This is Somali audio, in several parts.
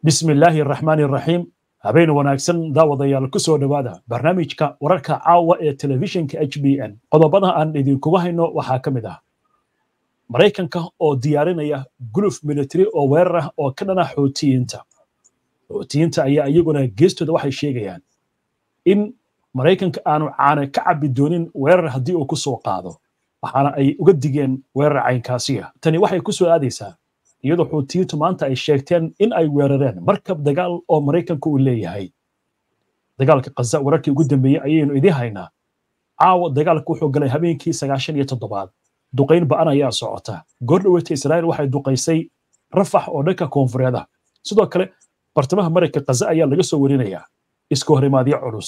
bismi illaahi araxmaani araxiim habeen wanaagsan daawadayaal ku soo dhowaada barnaamijka wararka caawa ee telefishinka h b n qodobada aan idinkugu hayno waxaa ka mid ah maraykanka oo diyaarinaya guluf military oo weerar ah oo ka dhana xootiyiinta xootiyiinta ayaa iyaguna geestooda waxay sheegayaan in maraykanka aanu caana ka cabbi doonin weerar haddii uu ku soo qaado waxaana ay uga digeen weerar caynkaasiya tani waxay ku soo aadaysaa iyadoo xuutiyiintu maanta ay sheegteen in ay weerareen markab dagaal oo maraykanku uu leeyahay dagaalka khaza wararkii ugu dambeeyey ayaynu idiin haynaa caawa dagaalka wuxuu galay habeenkii sagaashan iyo toddobaad duqayn ba'an ayaa socota goordhoweyta israa'iil waxay duqaysay rafax oo dhanka koonfureeda sidoo kale bartamaha marayka khaza ayaa laga soo warinayaa iska horimaadyo culus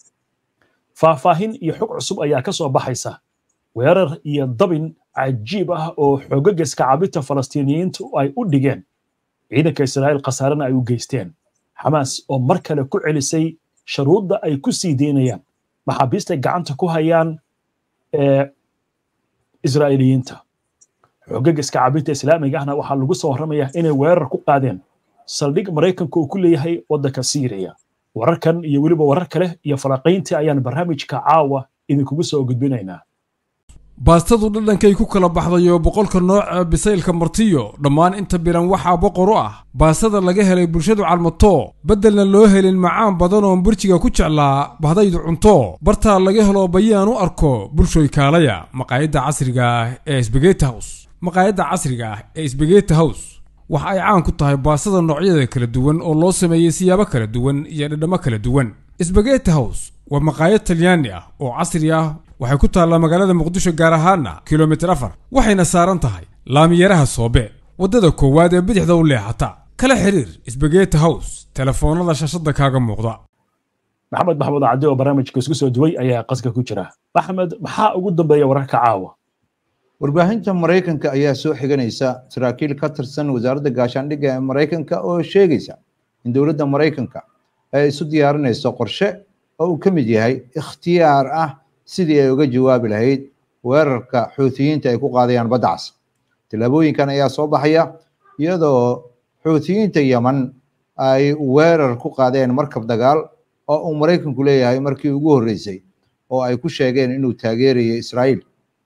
faahfaahin iyo xog cusub ayaa ka soo baxaysa weerar iyo dabin cajiib ah oo xoogageska cabinta falastiiniyiintu ay u dhigeen ciidanka israa'iil khasaarena ay u geysteen xamaas oo mar kale ku celisay sharuudda ay ku sii deynayaan maxaabiistay gacanta ku hayaan ee israa'iiliyiinta xoogageska cabinta islaamiga ahna waxaa lagu soo warramayaa inay weerar ku qaadeen saldhig maraykanka uu ku leeyahay waddanka siiriya wararkan iyo weliba warar kale iyo falaqayntii ayaan barnaamijka caawa idinkugu soo gudbinaynaa baastadu dhadhankay ku kala baxdayo boqolka nooca bisaylka martiyo dhammaan inta biran waxaa boqor u ah baastada laga helay bulshadu calmato beddelna loo helin macaan badan oon burjiga ku jeclaa bahdaydu cunto bartaa laga helo bayaan u arko bulshoy kaalaya maqaayadda casriga ah ee sbegeti hows maqaayadda casriga ah ee sbegeti hows waxa ay caan ku tahay baastada noocyada kala duwan oo loo sameeyey siyaabo kala duwan iyo dhadhammo kala duwan sbegeti hows waa maqaayad talyaani ah oo casri ah waxay ku taallaa magaalada muqdisho gaar ahaana kilomitir afar waxayna saaran tahay laamiyaraha soobe waddada koowaad ee bidixda u leexata kala xiriir sbegeti hows telefoonnada shashada kaaga muuqda maxamed maxamuud caddi oo barnaamijka isku soo duway ayaa qaska ku jira maxamed maxaa ugu dambeeya wararka caawa warbaahinta maraykanka ayaa soo xiganaysa saraakiil ka tirsan wasaaradda gaashaandhigga ee maraykanka oo sheegaysa in dowladda maraykanka ay isu diyaarinayso qorshe oo uu ka mid yahay ikhtiyaar ah sidii ay uga jawaabi lahayd weerarka xuutiyiinta ay ku qaadayaan badda cas tillaabooyinkan ayaa soo baxaya iyadoo xuutiyiinta yeman ay weerar ku qaadeen markab dagaal oo uu maraykanku leeyahay markii ugu horreysay oo ay ku sheegeen inuu taageerayo israa'iil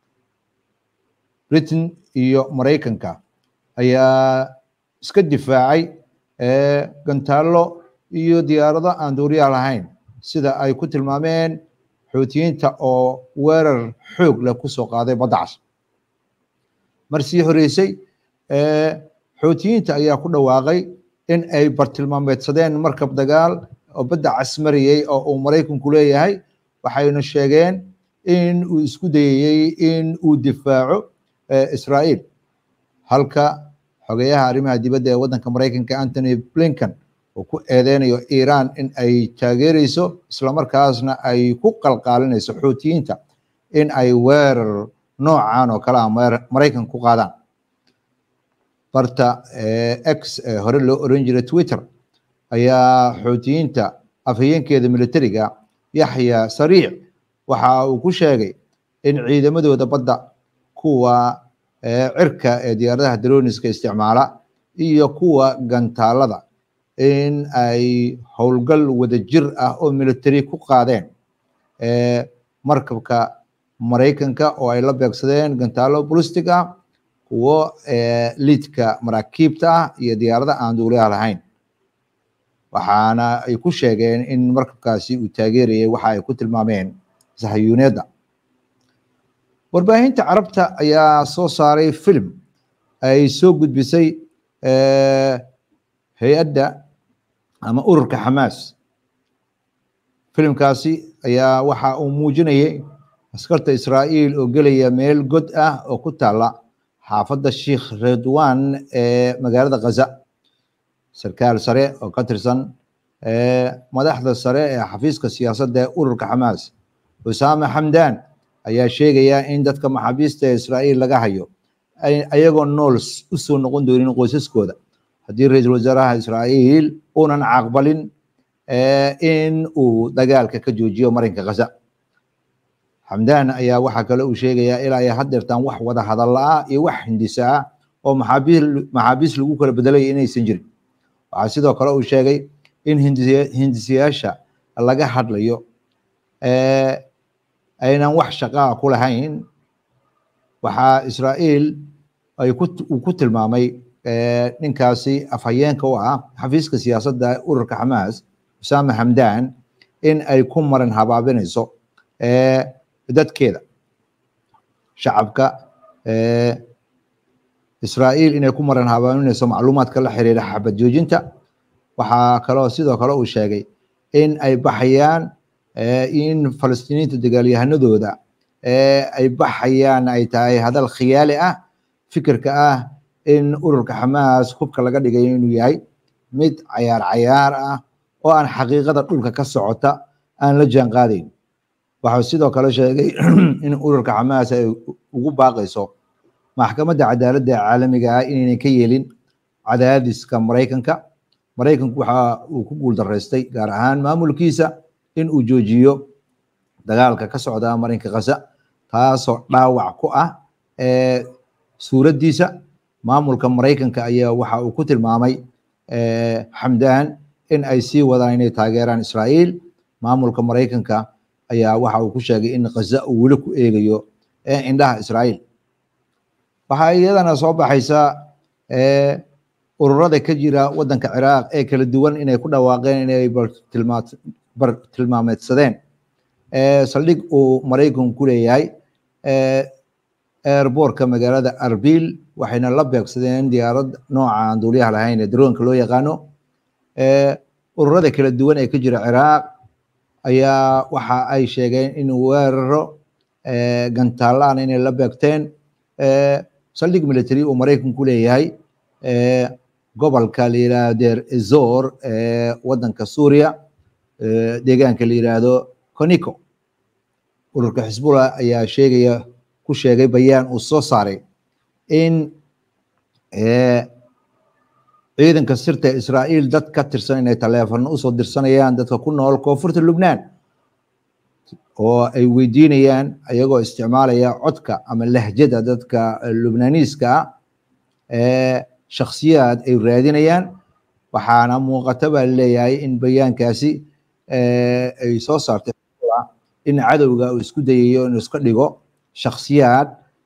britain iyo maraykanka ayaa iska difaacay gantaallo iyo diyaarado aan duuriyaha lahayn sida ay ku tilmaameen xuutiyiinta oo weerar xoog leh kusoo qaaday badda cas mar sii horeysay xuutiyiinta ayaa ku dhawaaqay in ay bartilmaameedsadeen markab dagaal oo badda cas marayey oo uu maraykanku leeyahay waxayna sheegeen in uu isku dayayey in uu difaaco israa'iil halka xogeyaha arrimaha dibadda ee waddanka maraykanka antony blinken uu ku eedeynayo iiraan in ay taageereyso islamarkaasna ay ku qalqaalinayso xuutiyiinta in ay weerar noocan oo kale ah maraykan ku qaadaan barta x ee hore loo oran jiray twitter ayaa xuutiyiinta afhayeenkeeda militariga yaxya sariic waxa uu ku sheegay in ciidamadooda badda kuwa cirka ee diyaaradaha daroniska isticmaala iyo kuwa gantaalada in ay howlgal wada jir ah oo military ku qaadeen markabka maraykanka oo ay la beegsadeen gantaalo bolistic ah kuwo liidka maraakiibta ah iyo diyaarada aan duuliyaha lahayn waxaana ay ku sheegeen in markabkaasi uu taageerayay waxa ay ku tilmaameen sahayuuneedda warbaahinta carabta ayaa soo saaray film ay soo gudbisay hay-adda ama ururka xamaas filimkaasi ayaa waxa uu muujinayay askarta israa'iil oo gelaya meel god ah oo ku taala xaafadda sheikh redwan ee magaalada khaza sarkaal sare oo ka tirsan madaxda sare ee xafiiska siyaasadda ee ururka xamaas usaame xamdan ayaa sheegaya in dadka maxaabiista ee israa'iil laga hayo ayagoo nool u soo noqon doonin qoysaskooda haddii ra-iisul wasaaraha israa'iil uunan caqbalin in uu dagaalka ka joojiyo marinka khaza xamdan ayaa waxaa kale uu sheegayaa ilaa ay haddeertaan wax wada hadalla ah iyo wax hindisa ah oo maxaabiis maxaabiis lagu kala bedelaya inaysan jirin waxaa sidoo kale uu sheegay in hindisiyaasha laga hadlayo aynan wax shaqaa ku lahayn waxaa israa'iil ay uu ku tilmaamay ninkaasi afhayeenka u ah xafiiska siyaasadda ururka xamaas usaama hamdan in ay ku maran habaabinayso dadkeeda shacabka israa'iil inay ku maran habaabinayso macluumaadka la xiriira xabad joojinta waxaa kaloo sidoo kale uu sheegay in ay baxayaan in falastiiniinta dagaalyahanadooda ay baxayaan ay tahay hadal khiyaali ah fikirka ah in ururka xamaas hubka laga dhigayo inuu yahay mid cayaar cayaar ah oo aan xaqiiqada dhulka ka socota aan la jaan qaadayn waxau sidoo kale sheegay in ururka xamaas ay ugu baaqayso maxkamadda cadaaladda caalamiga ah inaynay ka yeelin cadaadiska maraykanka maraykanku waxa uu ku guuldaraystay gaar ahaan maamulkiisa in uu joojiyo dagaalka ka socda marinka khaza taasoo dhaawac ku ah suuraddiisa maamulka maraykanka ayaa waxa uu ku tilmaamay xamdan in ay sii wadaan inay taageeraan israa'iil maamulka maraykanka ayaa waxa uu ku sheegay in khaza uu weli ku eegayo indhaha israa'iil waxaa iyadana soo baxaysa ururada ka jira waddanka ciraaq ee kala duwan inay ku dhawaaqeen inay bartilmaameedsadeen saldhig uu maraykanku ku leeyahay airbortka magaalada arbil waxayna la beegsadeen diyaarad nooca aan duuliyaha lahayn ee daroonka loo yaqaano ururada kala duwan ee ka jira ciraaq ayaa waxa ay sheegeen in weeraro gantaalaan inay la beegteen saldhig military uu maraykanku leeyahay gobolka la yidhaahdo deer ezor ee waddanka suuriya deegaanka la yidhaahdo conico ururka xisbullah ayaa sheegaya ku sheegay bayaan uu soo saaray in ciidanka sirta israa'iil dad ka tirsan inay taleefano usoo dirsanayaan dadka ku nool koonfurta lubnaan oo ay weydiinayaan ayagoo isticmaalaya codka ama lahjada dadka lubnaaniiska ah shakhsiyaad ay raadinayaan waxaana muuqata baa leeyahay in bayaankaasi ay soo saartay in cadowga uu isku dayayo inuu iska dhigo shakhsiyaad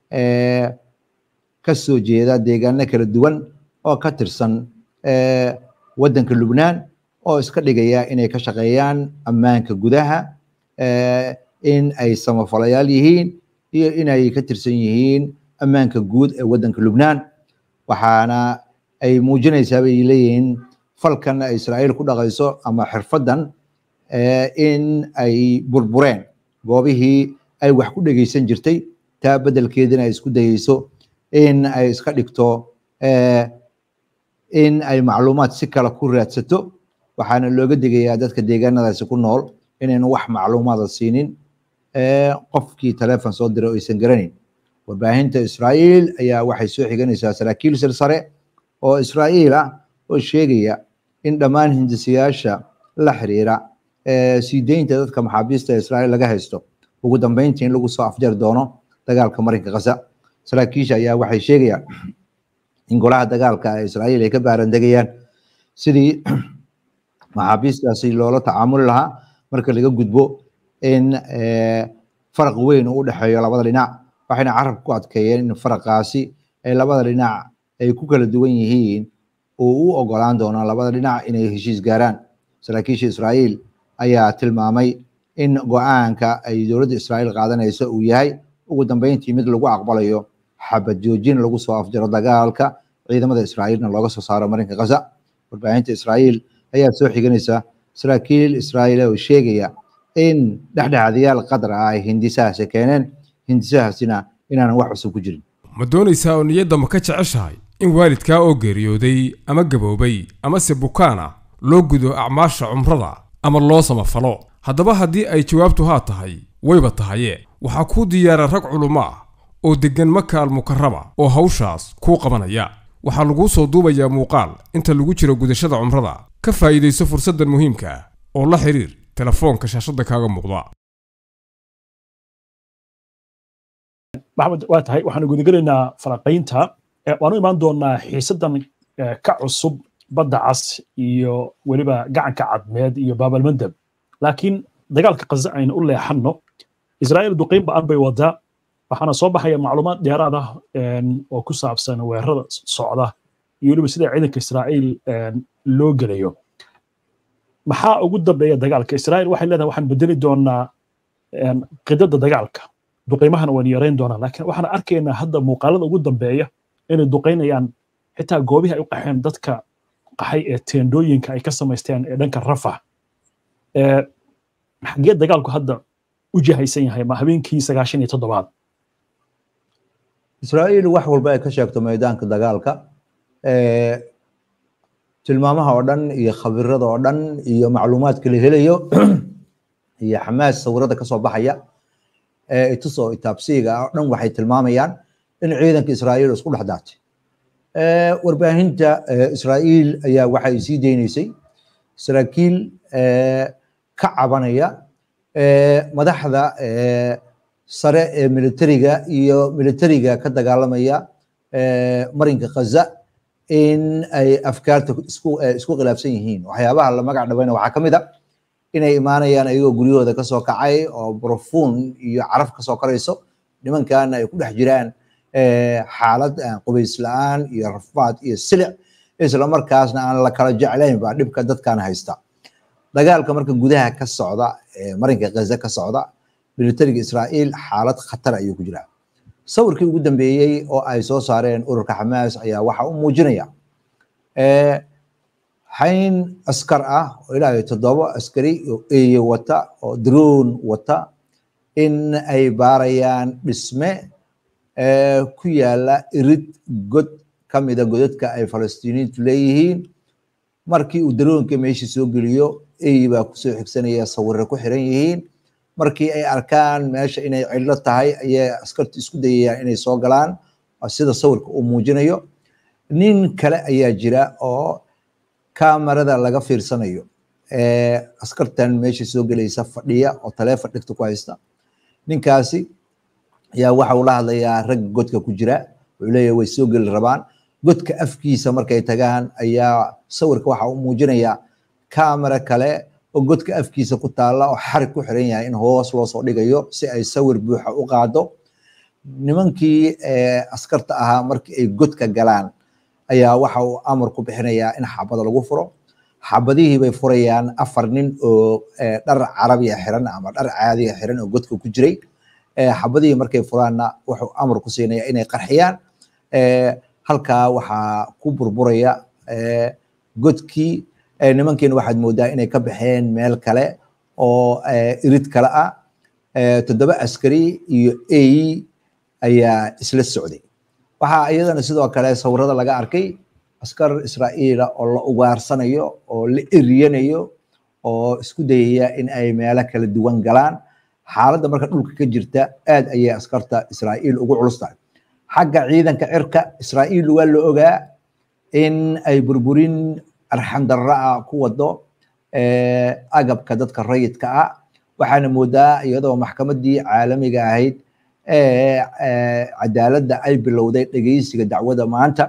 ka soo jeeda deegaano kala duwan oo ka tirsan waddanka lubnaan oo iska dhigaya inay ka shaqeeyaan ammaanka gudaha in ay samafalayaal yihiin iyo inay ka tirsan yihiin ammaanka guud ee waddanka lubnaan waxaana ay muujinaysaa bay leeyihiin falkan ay israa'iil ku dhaqayso ama xirfaddan in ay burbureen goobihii ay wax ku dhegeysan jirtay taa beddelkeedina ay isku dayeyso in ay iska dhigto in ay macluumaad si kale ku raadsato waxaana looga digayaa dadka deegaanadaasi ku nool inaynu wax macluumaada siinin qofkii taleefon soo diray oo aysan garanayn warbaahinta israa'iil ayaa waxay soo xiganaysaa saraakiil silsare oo israa'iil ah oo sheegaya in dhammaan hindisiyaasha la xiriira sii deynta dadka maxaabiista ee israa'iil laga haysto ugu dambeyntii in lagu soo afjari doono dagaalka marinka khaza saraakiisha ayaa waxay sheegayaan in golaha dagaalka ee israa'iil ay ka baarandegayaan sidii maxaabiistaasi loola tacaamuli lahaa marka laga gudbo in faraq weyn uu u dhexeeyo labada dhinac waxayna carabka ku adkeeyeen in faraqaasi ay labada dhinac ay ku kala duwan yihiin uu u ogolaan doono labada dhinac inay heshiis gaaraan saraakiisha israa'iil ayaa tilmaamay in go-aanka ay dowladda israa'iil qaadanayso uu yahay ugu dambeyntii mid lagu aqbalayo xabad joojin lagu soo afjaro dagaalka ciidamada israa'iilna looga soo saaro marinka khaza warbaahinta israa'iil ayaa soo xiganaysa saraakiil israa'iil oo sheegaya in dhexdhexaadayaal qadar ah ay hindisahaasi keeneen hindisahaasina inaanan wax cusub ku jirin ma doonaysaa oo niyadda ma ka jeceshahay in waalidkaa oo geeriyooday ama gaboobay amase bukaan ah loo gudo acmaasha cumrada ama loo samafalo haddaba haddii ay jawaabtu haa tahay wayba tahaye waxaa kuu diyaara rag culummo ah oo deggan maka almukarama oo hawshaas kuu qabanaya waxaa laguu soo duubayaa muuqaal inta lagu jiro gudashada cumrada ka faa'iidayso fursaddan muhiimka ah oo la xidhiir telefoonka shaashadda kaaga muuqda maxamed waa tahay waxaanu gudagelaynaa faraqaynta waanu imaan doonaa xiisadan ka cusub badda cas iyo weliba gacanka cadmeed iyo baabalmandab laakiin dagaalka kaza aynu u leexanno israa'iil duqiin ba'an bay wadaa waxaana soo baxaya macluumaad dheeraad ah oo ku saabsan weerarada socda iyo weliba sida ciidanka israa'iil loo gelayo maxaa ugu dambeeya dagaalka israa'iil waxay leedahay waxaan bedeli doonaa qidada dagaalka duqiimahana waan yarayn doonaa laakiin waxaan arkaynaa hadda muuqaalada ugu dambeeya inay duqaynayaan xitaa goobihii ay u qaxeen dadka qaxay ee teendooyinka ay ka samaysteen ee dhanka rafax xagee dagaalku hadda u jahaysan yahay ma habeenkii sagaashan iyo toddobaad israa'iil wax walba ay ka sheegto maydaanka dagaalka tilmaamaha oo dhan iyo khabirada oo dhan iyo macluumaadka la helayo iyo xamaas sawirada kasoo baxaya itusoo itaabsiiga oo dhan waxay tilmaamayaan in ciidanka israa'iil isku dhex daatay warbaahinta israa'iil ayaa waxay sii deynaysay saraakiil ka cabanaya madaxda sare ee militariga iyo militariga ka dagaalamaya marinka khaza in ay afkaarta isku isku khilaafsan yihiin waxyaabaha la magac dhabayna waxaa ka mid a inay imaanayaan ayagoo guryahooda kasoo kacay oo brofuun iyo caraf kasoo karayso nimankana ay ku dhex jiraan xaalad qubays la-aan iyo rafaad iyo silic isla markaasna aan la kala jeclayn baa dhibka dadkan haysta dagaalka marka gudaha ka socda marinka khaza ka socda militariga israa'iil xaalad khatar ayuu ku jiraa sawirkii ugu dambeeyey oo ay soo saareen ururka xamaas ayaa waxa u muujinaya xayn askar ah oo ilaa toddoba askari oo eeye wata oo drone wata in ay baarayaan dhisme ku yaala irid god ka mida godadka ay falastiiniintu leeyihiin markii uu daroonka meeshii soo geliyo eyi baa kusoo xigsanaya sawirre ku xiran yihiin markii ay arkaan meesha inay cidlo tahay ayay askartu isku dayayaan inay soo galaan sida sawirka uu muujinayo nin kale ayaa jira oo kamarada laga fiirsanayo askartan meesha soo gelaysa fadhiya oo taleefon dhigta ku haysta ninkaasi ayaa waxa uu la hadlayaa rag godka ku jira wuxuu leeyahay way soo geli rabaan godka afkiisa markay tagaan ayaa sawirka waxa uu muujinayaa kamera kale oo godka afkiisa ku taalla oo xarig ku xiran yahay in hoos loo soo dhigayo si ay sawir buuxa u qaado nimankii askarta ahaa markii ay godka galaan ayaa waxa uu amar ku bixinayaa in xabada lagu furo xabadihii bay furayaan afar nin oo dhar carabiya xiran ama dhar caadiya xiran oo godka ku jiray xabadihii markay furaanna wuxuu amar ku siinaya inay qarxiyaan halkaa waxaa ku burburaya godkii nimankiina waxaad moodaa inay ka baxeen meel kale oo irid kale ah toddoba askari iyo ey ayaa isla socday waxaa iyadana sidoo kale sawirada laga arkay askar israa'iila oo la ugaarsanayo oo la eryanayo oo isku dayaya in ay meelo kala duwan galaan xaaladda marka dhulka ka jirta aad ayay askarta israa'iil ugu culus tahay xagga ciidanka cirka israa'iil waa la ogaa in ay burburin arxandarra ah ku wado agabka dadka rayidka ah waxaana moodaa iyadoo maxkamaddii caalamiga ahayd cadaaladda ay bilowday dhegeysiga dacwada maanta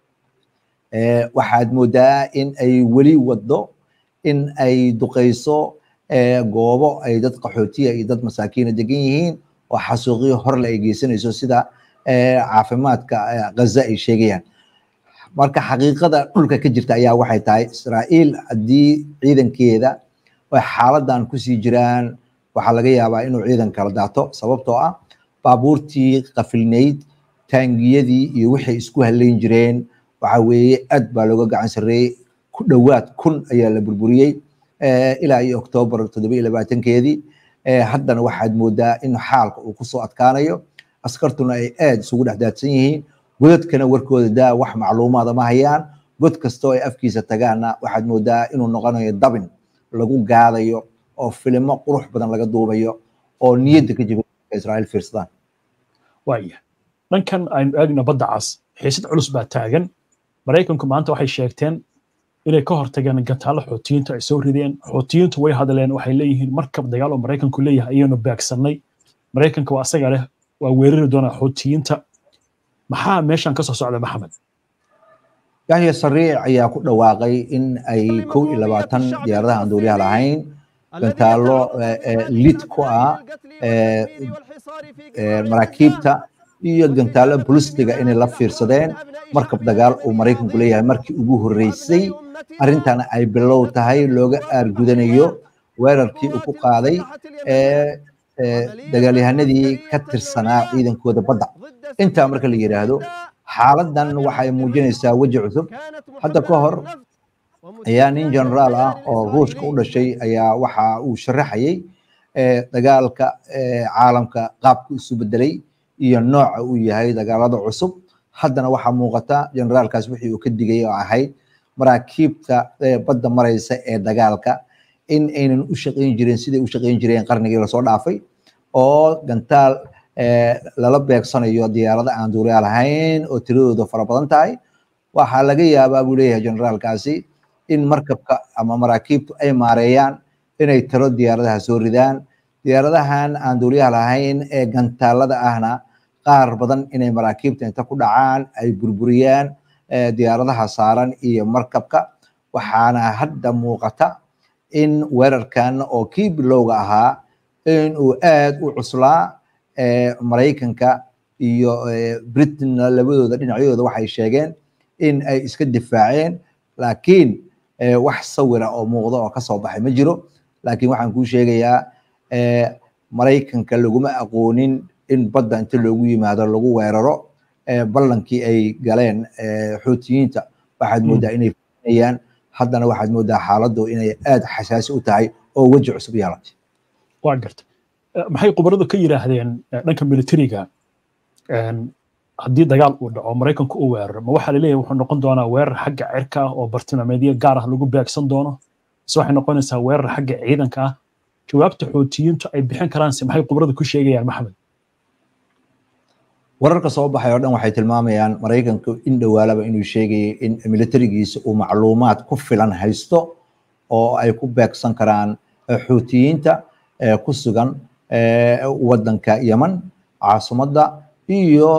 waxaad moodaa in ay weli wado in ay duqayso goobo ay dad qaxootiya iyo dad masaakiina degan yihiin oo xasuuqyo horle ay geysanayso sida caafimaadka ghaza ay sheegayaan marka xaqiiqada dhulka ka jirta ayaa waxay tahay israa'iil haddii ciidankeeda ay xaaladan kusii jiraan waxaa laga yaabaa inuu ciidan kala daato sababtoo ah baabuurtii qafilnayd taangiyadii iyo waxay isku halayn jireen waxa weeye aad baa looga gacan sarreeyey ku dhowaad kun ayaa la burburiyey ilaa iyo oktoobar toddoba iyo labaatankeedii haddana waxaad moodaa in xaalka uu kusoo adkaanayo askartuna ay aad isugu dhex daadsan yihiin godadkana warkooda daa wax macluumaada ma hayaan god kastoo ay afkiisa tagaanna waxaad moodaa inuu noqonayo dabin lagu gaadayo oo filimo qurux badan laga duubayo oo niyadda ka jiba israa'iil fiirsadaan waaya dhankan aynu eegna badda cas xiisad culus baa taagan maraykanku maanta waxay sheegteen inay ka hortageen gataalo xootiyiinta ay soo rideen xootiyiintu way hadleen waxay leeyihiin markab dagaal oo maraykanku leeyahay ayaynu beegsannay maraykanka waa asaga leh waa weerari doonaa xootiyiinta maxaa meeshan ka soo socda maxamed yahya sariic ayaa ku dhawaaqay in ay kow iyo labaatan diyaaradaha aan duuliyaha lahayn gantaalo lid ku ah maraakiibta iyo gantaalo bolistiga inay la fiirsadeen markab dagaal uu maraykanku leeyahay markii ugu horreysay arrintana ay bilow tahay looga aargudanayo weerarkii uu ku qaaday dagaalyahanadii ka tirsanaa ciidankooda badda intaa marka la yidhaahdo xaaladan waxay muujinaysaa weji cusub hadda ka hor ayaa nin generaal ah oo ruushka u dhashay ayaa waxa uu sharaxayay dagaalka caalamka qaabku isu bedelay iyo nooca uu yahay dagaalada cusub haddana waxaa muuqata generaalkaas wixii uu ka digay oo ahayd maraakiibta badda maraysa ee dagaalka in aynan u shaqayn jirin siday u shaqayn jireen qarnigii lasoo dhaafay oo gantaal lala beegsanayo diyaarada aan duuliyaa lahayn oo tiradooda fara badan tahay waxaa laga yaabaa buu leeyahay generaalkaasi in markabka ama maraakiibtu ay maareeyaan inay tiro diyaaradaha soo ridaan diyaaradahan aan duuliyaha lahayn ee gantaalada ahna qaar badan inay maraakiibta inta ku dhacaan ay burburiyaan diyaaradaha saaran iyo markabka waxaana hadda muuqata in weerarkan oo kii bilowga ahaa in uu aad u cuslaa maraykanka iyo britain labadooda dhinacyadooda waxay sheegeen in ay iska difaaceen laakiin wax sawira oo muuqda oo kasoo baxay ma jiro laakiin waxaan kuu sheegayaa maraykanka laguma aqoonin in badda inta loogu yimaado lagu weeraro ballankii ay galeen xuutiyiinta waxaad moodaa inay fulinayaan haddana waxaad moodaa xaaladdu inay aad xasaasi u tahay oo weji cusub yeelatay waa garta maxay khubaradu ka yidhaahdeen dhanka militariga haddii dagaal uu dhaco maraykanku u weeraro ma waxaa laleeyahay wuxuu noqon doonaa weerar xagga cirka ah oo bartilmaameedyo gaar ah lagu beegsan doono mise waxay noqonaysaa weerar xagga ciidanka ah jawaabta xuutiyiintu ay bixin karaanse maxay khubaradu ku sheegayaan maxamed wararka soo baxay oo dhan waxay tilmaamayaan maraykanku in dhowaalaba inuu sheegayay in militarigiisa uu macluumaad ku filan haysto oo ay ku beegsan karaan xuutiyiinta ku sugan waddanka yeman caasimadda iyo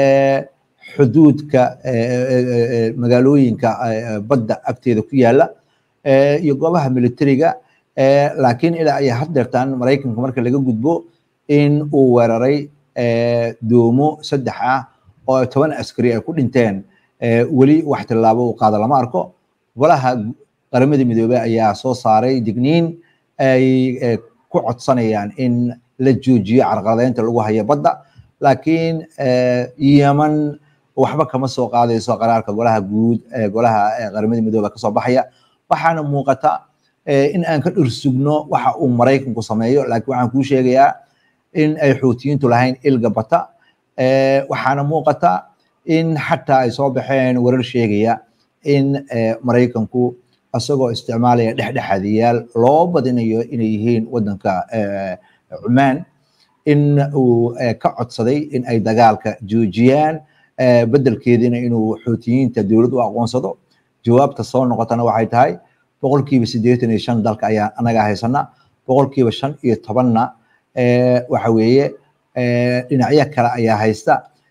xuduudka magaalooyinka badda agteeda ku yaala iyo goobaha militariga laakiin ilaa ay haddeertaan maraykanka marka laga gudbo in uu weeraray doomo saddex ah oo toban askari ay ku dhinteen weli wax tillaabo uu qaada lama arko golaha qaramada midoobey ayaa soo saaray digniin ay ku codsanayaan in la joojiyo carqaladeynta lagu hayo badda laakiin yeman waxba kama soo qaadayso qaraarka golaha guud golaha qaramada midoobey kasoo baxaya waxaana muuqata in aan ka dhursugno waxa uu maraykanku sameeyo laakiin waxaan kuu sheegayaa in ay xuutiyiintu lahayn ilga bata waxaana muuqata in xataa ay soo baxeen warar sheegaya in maraykanku isagoo isticmaalaya dhexdhexaadiyaal loo badinayo inay yihiin waddanka cumaan in uu ka codsaday in ay dagaalka joojiyaan beddelkeediina inuu xuutiyiinta dowlad u aqoonsado jawaabta soo noqotana waxay tahay boqolkiiba siddeetan iyo shan dalka ayaa anaga haysana boqolkiiba shan iyo tobanna waxa weeye dhinacyo kale ayaa haysta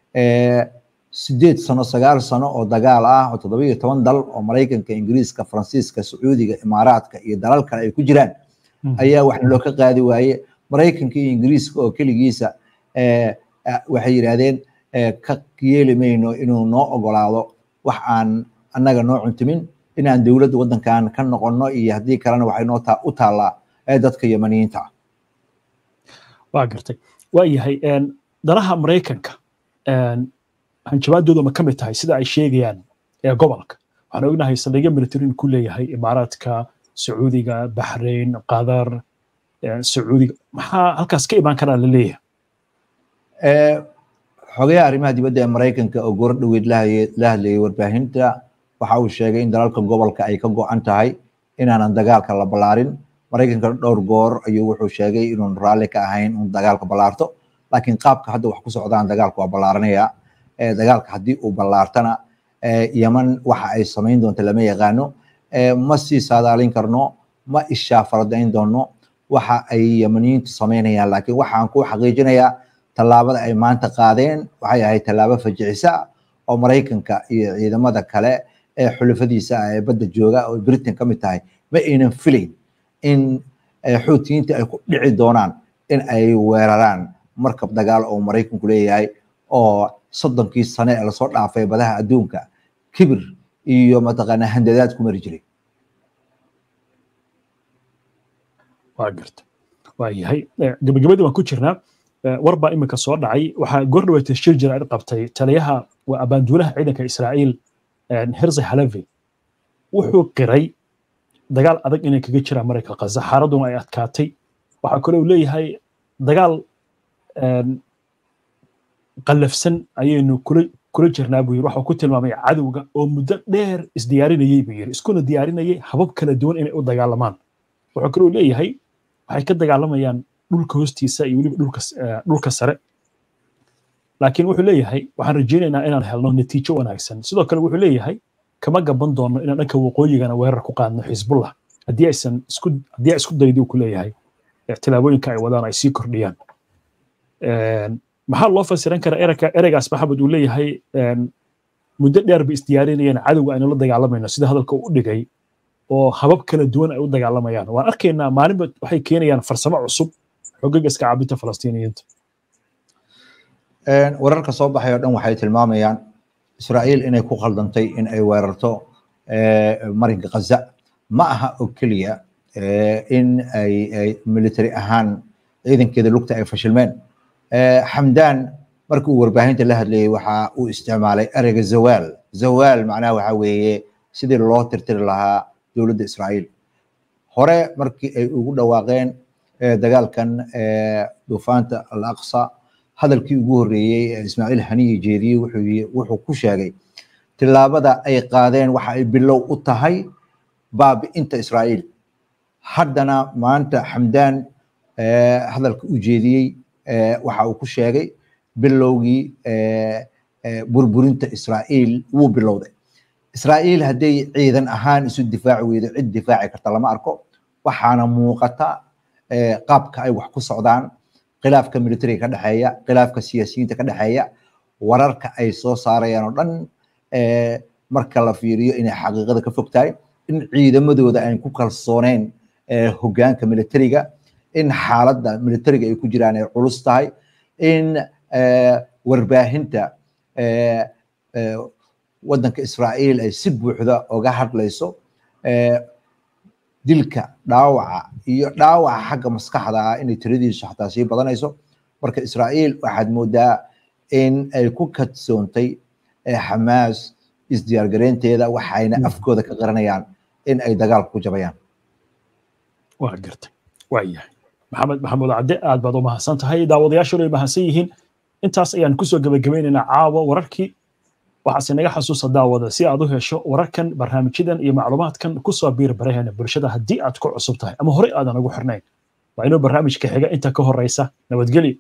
sideed sano sagaal sano oo dagaal ah oo toddoba iyo toban dal oo maraykanka ingiriiska faransiiska sacuudiga imaaraadka iyo dalal kale ay ku jiraan ayaa wax loo ka qaadi waaye maraykanka iyo ingiriiska oo keligiisa waxay yidhaahdeen ka yeeli mayno inuu noo ogolaado wax aan annaga noo cuntumin inaan dowladda waddankan ka noqonno iyo haddii kalena waxay noo u taallaa dadka yamaniyiinta ah waa gartay waa yahay danaha maraykanka hanjabaadooda ma ka mid tahay sida ay sheegayaan ee gobolka waxaan ognahay saldhigyo military ku leeyahay imaaraadka sacuudiga baxrayn qatar sacuudiga maxaa halkaas ka imaan karaa la leeyahay xogayaha arrimaha dibadda ee maraykanka oo goor dhoweed la hadlayay warbaahinta waxa uu sheegay in dalalka gobolka ay ka go-an tahay inaanan dagaalka la ballaarin maraykanka dhowr goor ayuu wuxuu sheegay inuun raalli ka ahayn un dagaalka ballaarto laakiin qaabka hadda wax ku socdaan dagaalka waa ballaaranaya dagaalka haddii uu ballaartana yeman waxa ay samayn doonta lama yaqaano ma sii saadaalin karno ma ishaa faradayn doono waxa ay yemaniyiintu samaynayaan laakiin waxaan ku xaqiijinayaa tallaabada ay maanta qaadeen waxay ahayd tallaabo fajicisa oo maraykanka iyo ciidamada kale ee xulafadiisa ah ee badda jooga oo britain ka mid tahay ma aynan filayn in xuutiyiinta ay ku dhici doonaan in ay weeraraan markab dagaal oo maraykanku leeyahay oo soddonkii sane ee lasoo dhaafay badaha adduunka kibir iyo mataqaanaa handadaad ku mari jiray waa garta waa yahay gabagabadii waan ku jirnaa war baa iminka soo dhacay waxaa goor dhaweetay shir jiraacid qabtay taliyaha waa abaanduulaha ciidanka israa'iil hirzi halevi wuxuu qiray dagaal adag inay kaga jiraan maraykanka khaza xaaladuna ay adkaatay waxaa kaloo leeyahay dagaal qallafsan ayaynu kula kula jirnaa buu yiri waxuu ku tilmaamay cadowga oo muddo dheer isdiyaarinayay buu yiri iskuna diyaarinayay habab kala duwan inay u dagaalamaan wuxuu kaloo leeyahay waxay ka dagaalamayaan dhulka hoostiisa iyo weliba dhulka dhulka sare laakiin wuxuu leeyahay waxaan rajaynaynaa inaan helno natiijo wanaagsan sidoo kale wuxuu leeyahay kama gaban doono inaan dhanka waqooyigana weerar ku qaadno xisbullah haddii aysan isku haddii ay isku daydi ku leeyahay tilaabooyinka ay wadaan ay sii kordhiyaan maxaa loo fasiran karaa ereyga ereygaas maxamed uu leeyahay muddo dheer bay isdiyaarinayeen cadowga aynu la dagaalamayno sida hadalka uu u dhigay oo habab kala duwan ay u dagaalamayaan waan arkaynaa maalinba waxay keenayaan farsamo cusub xogaga iska caabinta falastiiniyiinta wararka soo baxay oo dhan waxay tilmaamayaan israa'iil inay ku khaldantay in ay weerarto marinka khaza ma aha oo keliya in ay military ahaan ciidankeeda lugta ay fashilmeen xamdaan markii uu warbaahinta la hadlayay waxa uu isticmaalay ereyga zawaal zawaal macnaha waxa weeye sidii loo tirtiri lahaa dowladda israa'iil hore markii ay ugu dhawaaqeen dagaalkan duufaanta al aqsa hadalkii ugu horreeyey ee ismaaciil haniye jeediyey wuxuu ku sheegay tillaabada ay qaadeen waxa ay bilow u tahay baabi'inta israa'iil haddana maanta xamdaan hadalka u jeediyey waxa uu ku sheegay bilowgii burburinta israa'iil wuu bilowday israa'iil hadday ciidan ahaan isu difaaci weydo cid difaaci karta lama arko waxaana muuqata qaabka ay wax ku socdaan khilaafka militariga ka dhexeeya khilaafka siyaasiyiinta ka dhexeeya wararka ay soo saarayaan oo dhan marka la fiiriyo inay xaqiiqada ka fog tahay in ciidamadooda aan ku kalsooneyn hoggaanka militariga in xaaladda militariga ay ku jiraan ay culus tahay in warbaahinta waddanka israa'iil ay si buuxda oga hadlayso dilka dhaawaca iyo dhaawaca xagga maskaxda ah inay tiradiisu xataa sii badanayso marka israa'iil waxaad moodaa in ay ku kadsoontay xamaas isdiyaargareynteeda waxayna afkooda ka qaranayaan in ay dagaalka ku jabayaan waa gartay waa yahay maxamed maxamuud cadde aad baad u mahadsan tahay daawadayaashuna ay mahadsan yihiin intaas ayaan kusoo gebagabeynaynaa caawa wararkii waxaase naga xasuusa daawada si aad u hesho wararkan barnaamijyadan iyo macluumaadkan kusoo biir baraheena bulshada haddii aad ku cusub tahay ama horey aadan ugu xirnayn waa inuu barnaamijka xiga inta ka horeysa nabadgelyo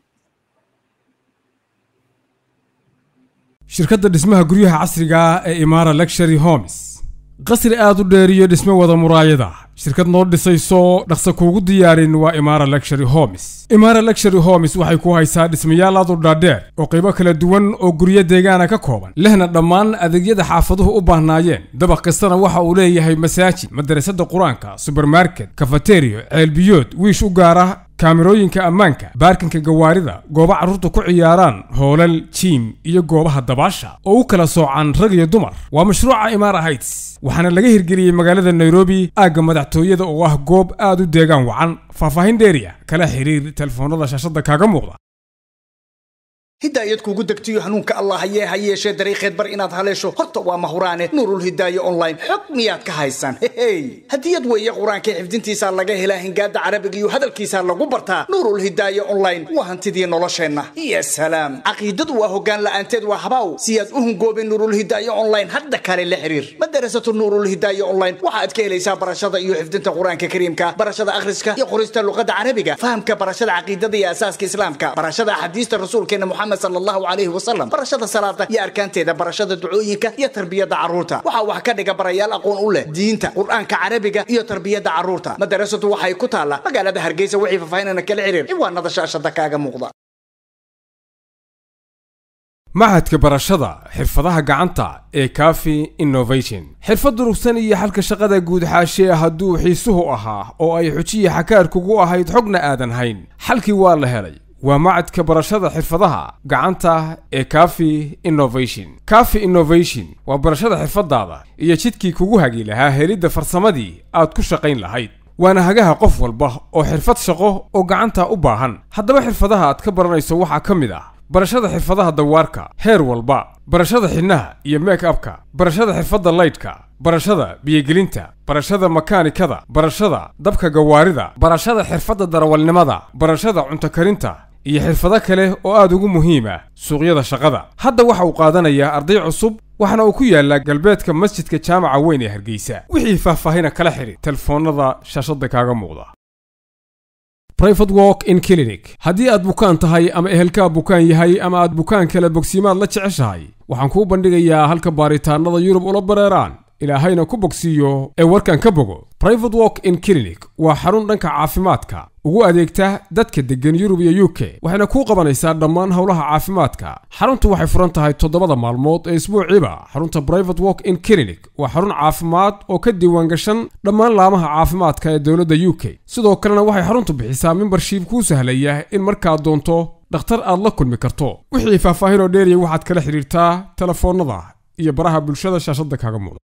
shirkadda dhismaha guryaha casriga ah ee imaara lectury homes qasri aad u dheer iyo dhisme wada muraayada shirkad noo dhisayso dhaqsa kuugu diyaarin waa imaara lectury homes imaara lectury homes waxay ku haysaa dhismayaal aad u dhaadheer oo qaybo kala duwan oo guryo deegaana ka kooban lehna dhammaan adeegyada xaafaduhu u baahnaayeen dabaq kastana waxa uu leeyahay masaajid madarasada qur-aanka subermarket kafateriyo ceelbiyood wiish u gaara kaamirooyinka ammaanka baarkinka gawaarida goobo carruurta ku ciyaaraan hoolal jiim iyo goobaha dabaasha oo u kala soocan rag iyo dumar waa mashruuca imaara heights waxaana laga hirgeliyey magaalada nairobi aagga madaxtooyada oo ah goob aad u deegaan wacan faahfaahin dheeriya kala xiriir telefoonada shaashadda kaaga muuqda hidaayad kuugu degtiyo hanuunka allah hayee ha yeeshee dariikheed bar inaad haleesho horta waa mahuraane nuurulhidaaye online xog miyaad ka haysaan hehey hadiyad weeye qur-aanka xifdintiisaa laga helaa hingaada carabiga iyo hadalkiisaa lagu bartaa nuurulhidaaye online waa hantidii nolosheenna iyo salaam caqiidadu waa hoggaan la'aanteed waa habaaw siyaad u hungoobeen nuurulhidaaye online hadda kale la xiriir madarasatu nuurulhidaaye online waxaad ka helaysaa barashada iyo xifdinta qur-aanka kariimka barashada akhriska iyo qorista luqadda carabiga fahamka barashada caqiidada iyo asaaska islaamka barashada axaadiista rasuulkeena muxamed صلى الله عليه وسلم برشاد صلاة يا أركان تيدا برشاد دعوينك يا تربية عروتا وحا وحا كدقا بريال أقون أوله دينتا قرآن كعربية يا تربية عروتا مدرسة وحا يكتالا مقالة هرقيسة وحي ففايننا كالعرير إيوان نضا شاشة دكاقا مغضى machadka barashada xirfadaha gacanta ee cafi innovation xirfad durugsan iyo xalka shaqada guud xaashee hadduu xiisuhu ahaa oo ay xujiya xakaarkugu ahayd xogna aadan hayn xalkii waa la helay waa macadka barashada xirfadaha gacanta ee cafi innovation cafi innovation waa barashada xirfadaada iyo jidkii kugu hagi lahaa helidda farsamadii aad ku shaqayn lahayd waana hagaha qof walba oo xirfad shaqo oo gacanta u baahan haddaba xirfadaha aad ka baranayso waxaa ka mid ah barashada xirfadaha dawaarka heer walba barashada xidhnaha iyo make upka barashada xirfadda laydhka barashada biyogelinta barashada makaanikada barashada dabka gawaarida barashada xirfadda darawalnimada barashada cunto karinta iyo xirfado kale oo aad ugu muhiima suuqyada shaqada hadda waxa uu qaadanayaa arday cusub waxaana uu ku yaalaa galbeedka masjidka jaamaca weyn ee hargeysa wixii faahfaahina kala xidhi telefoonnada shaashadda kaaga muuqda Private Walk in Clinic haddii aad bukaan tahay ama ehelkaa bukaan yahay ama aad bukaan kale bogsiimaad la jeceshahay waxaan kuu bandhigayaa halka baaritaannada Yurub ula bareeraan ilaahayna ku bogsiiyo ee warkan ka bogo Private Walk in Clinic waa xarun dhanka caafimaadka ugu adeegta dadka degan Yurub iyo UK waxayna kuu qabanaysaa dhammaan howlaha caafimaadka xaruntu waxay furan tahay toddobada maalmood ee isbuuciiba xarunta Private Walk in Clinic waa xarun caafimaad oo ka diiwaan gashan dhammaan laamaha caafimaadka ee dowladda UK sidoo kalena waxay xaruntu bixisaa membership kuu sahlaya in markaad doonto dhakhtar aad la kulmi karto wixii faahfaahin oo dheeriya waxaad kala xiriirtaa telefoonnada iyo baraha bulshada shaashadda kaaga muuqda